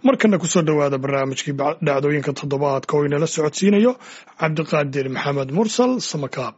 markana kusoo dhowaada barnaamijkii dhacdooyinka toddobaadka oo inala socodsiinayo cabdiqaadir maxamed mursal samakaab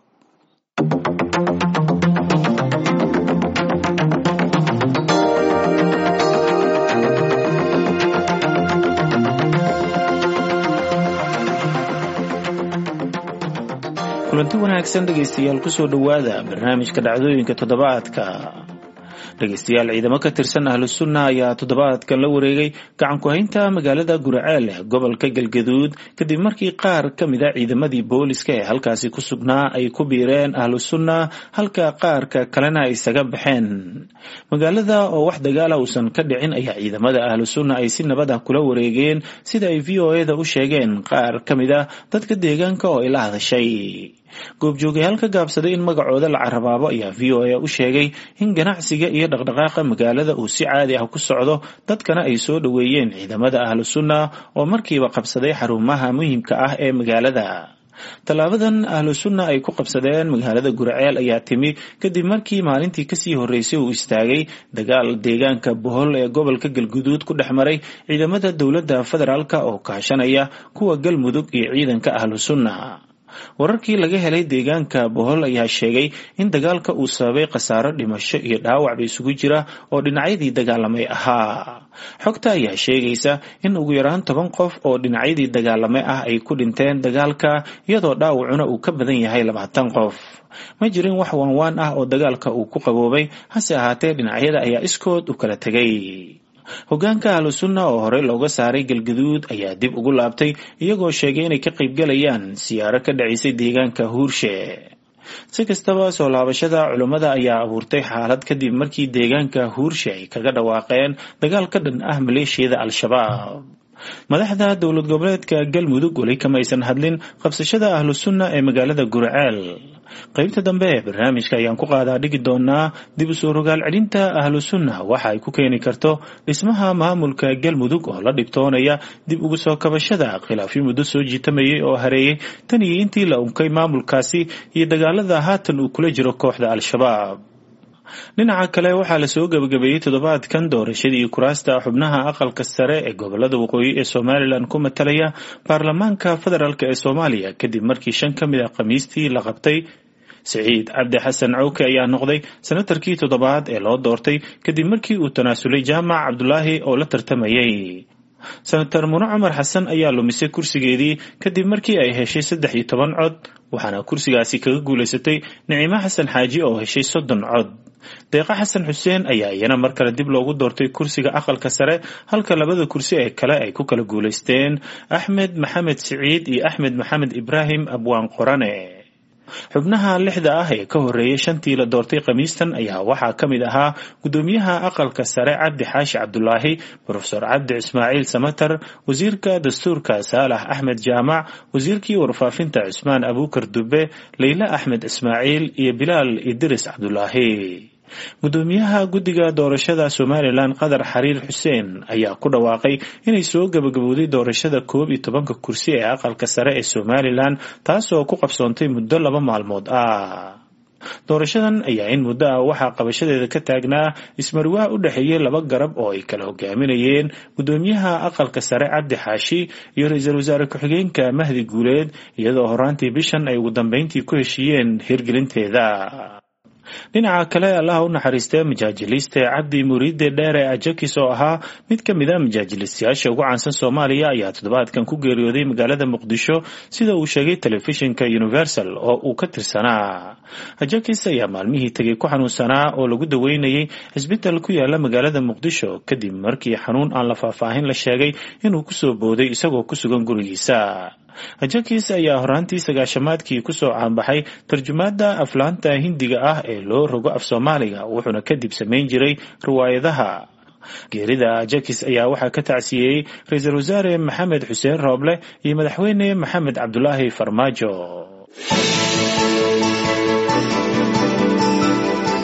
kulanti wanaagsan dhegaystayaal kusoo dhowaada barnaamijka dhacdooyinka toddobaadka dhegaystayaal ciidamo ka tirsan ahlusunna ayaa toddobaadkan la wareegay gacan ku-haynta magaalada guraceel gobolka galgaduud kadib markii qaar ka mid a ciidamadii booliska ee halkaasi ku sugnaa ay ku biireen ahlusunna halka qaarka kalena ay isaga baxeen magaalada oo wax dagaala uusan ka dhicin ayaa ciidamada ahlusunna ay si nabad ah kula wareegeen sida ay v o eda u sheegeen qaar ka mid a dadka deegaanka oo ay la hadashay goobjoogyaal ka gaabsaday in magacooda la carabaabo ayaa v o a u sheegay in ganacsiga iyo dhaqdhaqaaqa magaalada uu si caadi ah ku socdo dadkana ay soo dhoweeyeen ciidamada ahlu sunna oo markiiba qabsaday xarumaha muhiimka ah ee magaalada tallaabadan ahlu sunna ay ku qabsadeen magaalada guraceel ayaa timi kadib markii maalintii kasii horreysay uu istaagay dagaal deegaanka bohol ee gobolka galguduud ku dhex maray ciidamada dowladda federaalk oo kaashanaya kuwa galmudug iyo ciidanka ahlu sunna wararkii laga helay deegaanka bohol ayaa sheegay in dagaalka uu sababay khasaaro dhimasho iyo dhaawacba isugu jira oo dhinacyadii dagaalamay ahaa xogta ayaa sheegaysa in ugu yaraan toban qof oo dhinacyadii dagaalamay ah ay ku dhinteen dagaalka iyadoo dhaawacuna uu ka badan yahay labaatan qof ma jirin wax waanwaan ah oo dagaalka uu ku qaboobay hase ahaatee dhinacyada ayaa iskood u kala tegay hogaanka ahlu sunna oo horey looga saaray galgaduud ayaa dib ugu laabtay iyagoo sheegay inay ka qaybgalayaan siyaaro ka dhacaysay deegaanka huurshe si kastaba soo laabashada culummada ayaa abuurtay xaalad kadib markii deegaanka huurshe ay kaga dhawaaqeen dagaal ka dhan ah maleeshiyada al-shabaab madaxda dowlad goboleedka galmudug weli kamaysan hadlin qabsashada ahlu sunna ee magaalada guraceel qaybta dambe ee barnaamijka ayaan ku qaadaa dhigi doonaa dib u soo rogaal celinta ahlu sunna waxa ay ku keeni karto dhismaha maamulka galmudug oo la dhibtoonaya dib ugu soo kabashada khilaafyo muddo soo jiitamayay oo hareeyey tan iyo intii la unkay maamulkaasi iyo dagaalada haatan uu kula jiro kooxda al-shabaab dhinaca kale waxaa lasoo gebagabeeyey toddobaadkan doorashadii kuraasta xubnaha aqalka sare ee gobolada waqooyi ee somalilan ku matalaya baarlamaanka federaalk ee soomaaliya kadib markii shan ka mid a khamiistii la qabtay siciid cabdi xasan cawke ayaa noqday senatarkii toddobaad ee loo doortay kadib markii uu tanaasulay jaamac cabdulaahi oo la tartamayay senator mune cumar xasan ayaa lumisay kursigeedii kadib markii ay heshay saddex iyo toban cod waxaana kursigaasi kaga guulaysatay nicimo xasan xaaji oo heshay soddon cod deeqa xasan xuseen ayaa iyana mar kale dib loogu doortay kursiga aqalka sare halka labada kursi ee kale ay ku kala guulaysteen axmed maxamed siciid iyo axmed maxamed ibraahim abwaan qorane xubnaha lixda ah ee ka horreeyay shantii la doortay khamiistan ayaa waxaa ka mid ahaa guddoomiyaha aqalka sare cabdi xaashi cabdulaahi brofesor cabdi ismaaciil samatar wasiirka dastuurka saalax axmed jaamac wasiirkii warfaafinta cusmaan abuukar dube leyle axmed ismaaciil iyo bilaal idris cabdulaahi guddoomiyaha guddiga doorashada somalilan qadar xariir xuseen ayaa ku dhawaaqay inay soo gabagabowday doorashada koob iyo tobanka kursi ee aqalka sare ee somalilan taasoo ku qabsoontay muddo laba maalmood ah doorashadan ayaa in muddo ah waxaa qabashadeeda ka taagnaa ismarwaa u dhexeeyey laba garab oo ay kala hogaaminayeen guddoomiyaha aqalka sare cabdi xaashi iyo ra-iisul wasaare ku-xigeenka mahdi guuleed iyadoo horaantii bishan ay ugu dambeyntii ku heshiiyeen hirgelinteeda dhinaca kale allaha u naxariistee majaajiliiste cabdi muriide dheere ajakis oo ahaa mid ka mid a majaajilistayaasha ugu caansan soomaaliya ayaa toddobaadkan ku geeriyooday magaalada muqdisho sida uu sheegay telefishinka universal oo uu ka tirsanaa ajakis ayaa maalmihii tegay ku xanuunsanaa oo lagu daweynayay cisbital ku yaala magaalada muqdisho kadib markii xanuun aan la faahfaahin la sheegay inuu kusoo booday isagoo ku sugan gurigiisa ajakis ayaa horaantii sagaashamaadkii kusoo caanbaxay tarjumaada aflaanta hindiga ah ee loo rogo af soomaaliga wuxuuna kadib samayn jiray riwaayadaha geerida ajakis ayaa waxaa ka tacsiyeeyey ra-iisul wasaare maxamed xuseen rooble iyo madaxweyne maxamed cabdulaahi farmaajo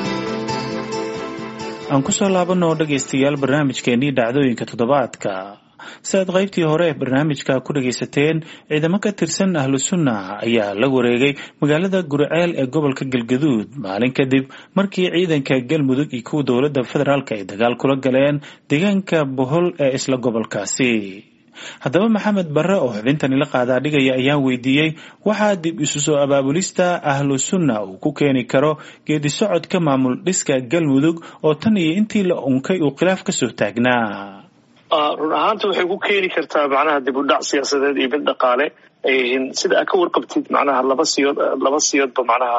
aan kusoo laabano dhegaystayaal barnaamijkeenii dhacdooyinka toddobaadka si aad qaybtii hore ee barnaamijka ku dhagaysateen ciidamo ka tirsan ahlu sunna ayaa la wareegay magaalada guriceel ee gobolka galgaduud maalin kadib markii ciidanka galmudug iyo kuwa dowladda federaalk ay dagaal kula galeen deegaanka bohol ee isla gobolkaasi haddaba maxamed barre oo xubintani la qaadaa dhigaya ayaan weydiiyey waxaa dib isu soo abaabulista ahlu sunna uu ku keeni karo geedi socodka maamul dhiska galmudug oo tan iyo intii la unkay uu khilaaf kasoo taagnaa run ahaanta waxay ku keeni kartaa macnaha dib u dhac siyaasadeed iyo mid dhaqaale sida aad ka warqabtid macnaha laba siyood laba siyoodba macnaha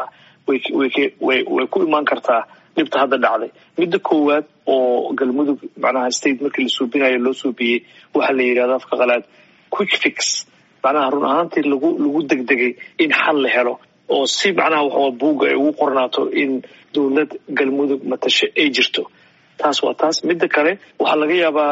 way ku imaan kartaa dhibta hadda dhacday midda koowaad oo galmudug macnaha state markii la suubinayo loo suubiyey waxaa la yidhahda afka qalaad quick fix macnaha run ahaantii lagu lagu degdegay in xal la helo oo si macnaha waxawa buugga ay ugu qornaato in dowlad galmudug matasho ay jirto taas waa taas midda kale waxaa laga yaabaa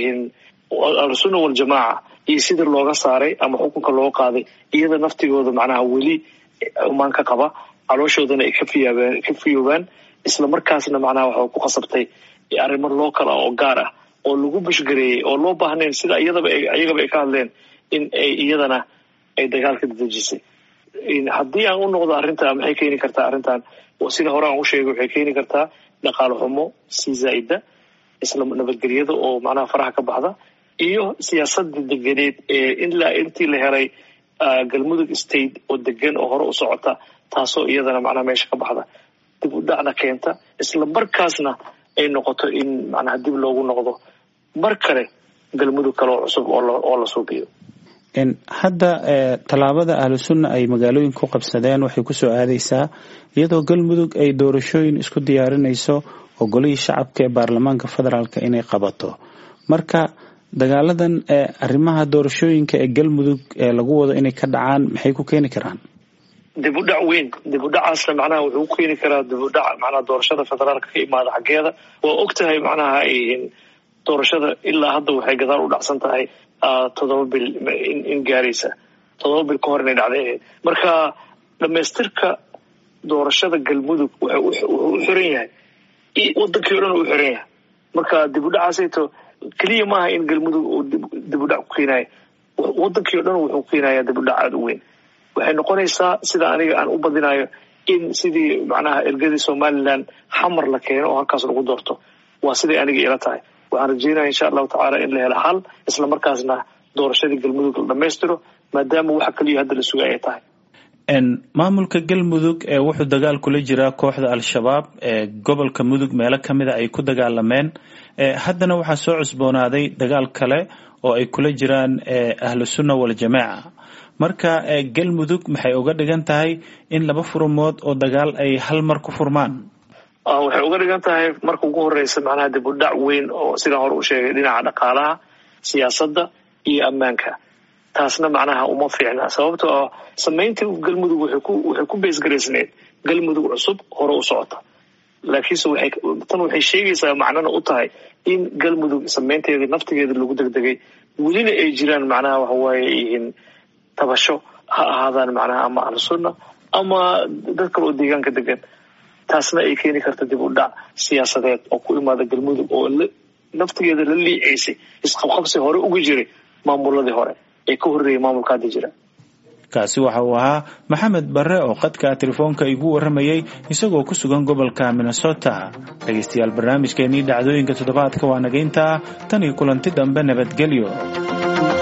ahlusunna waljamaaca iyo sida looga saaray ama xukunka loo qaaday iyada naftigooda macnaha weli umaan ka qaba calooshoodana ay kafiyaabaan ka fiyoobaan isla markaasna macnaha waxa ku khasabtay arrimo local ah oo gaar ah oo lagu bushgareeyey oo loo baahnayn sida iyadaba iyagaba ay ka hadleen in ay iyadana ay dagaalka dadejisay haddii aan u noqdo arrinta maxay keeni kartaa arrintan sida hore aan u sheegay waxay keeni kartaa dhaqaale xumo sii zaa'ida isla nabadgelyada oo macnaha faraha ka baxda iyo siyaasadda deganeed ee ilaa intii la helay galmudug state oo degan oo hore u socota taasoo iyadana macnaha meesha ka baxda dib u dhacna keenta isla markaasna ay noqoto in macnaha dib loogu noqdo mar kale galmudug kale oo cusub oo la suubiyo hadda tallaabada ahlu sunna ay magaalooyinka ku qabsadeen waxay kusoo aadaysaa iyadoo galmudug ay doorashooyin isku diyaarinayso oo golihii shacabka ee baarlamaanka federaalk inay qabato marka dagaaladan arrimaha doorashooyinka ee galmudug ee lagu wado inay ka dhacaan maxay ku keeni karaan dib u dhac weyn dib u dhacaasna macnaha wuxuu ku keeni karaa dib u dhac macnaha doorashada federaalka ka imaada xaggeeda waa og tahay macnaha doorashada ilaa hadda waxay gadaal u dhacsan tahay toddoba bil in gaaraysa toddoba bil ka hor inay dhacday ahayd marka dhamaystirka doorashada galmudug wuxuu u xiran yahay wadankii o dhan u xiran yahay marka dib u dhacaasayto keliya maaha in galmudug uu dib u dhac ku keenayo wadankii o dhan wuxuu keenaya dib u dhac aada u weyn waxay noqonaysaa sida aniga aan u badinayo in sidii macnaha ergadii somalilan xamar la keeno oo halkaas lagu doorto waa siday aniga ila tahay waxaan rajeynaya insha allahu tacaala in la helo xal isla markaasna doorashadii galmudug la dhammaystiro maadaama waxa keliya hadda la sugay ay tahay maamulka galmudug ee wuxuu dagaal kula jiraa kooxda al-shabaab ee gobolka mudug meelo kamida ay ku dagaalameen haddana waxaa soo cusboonaaday dagaal kale oo ay kula jiraan ahlu sunna waljamaaca marka galmudug maxay uga dhigan tahay in laba furmood oo dagaal ay hal mar ku furmaan waxay uga dhigan tahay marka ugu horeysa macnaha dib u dhac weyn oo sidaan hore u sheegay dhinaca dhaqaalaha siyaasadda iyo ammaanka taasna macnaha uma fiicna sababto oo samayntii galmudug waxay ku beesgaraysneed galmudug cusub hore u socota laakiinse tan waxay sheegaysaa macnana u tahay in galmudug samaynteedii naftigeeda lagu degdegay welina ay jiraan macnaha waxawaaye yihiin tabasho ha ahaadaan macnaha ama ahlu sunna ama dad kale oo deegaanka degan taasna ay keeni karta dib u dhac siyaasadeed oo ku imaada galmudug oo naftigeeda la liicaysay isqabqabsi hore uga jiray maamuladii hore ee ka horreeyay maamulka hadda jira kaasi waxa uu ahaa maxamed barre oo qadka telefoonka igu warramayay isagoo ku sugan gobolka minnesota dhegaystayaal barnaamijkeenii dhacdooyinka toddobaadka waa nagayntaa tan iyo kulanti dambe nabadgelyo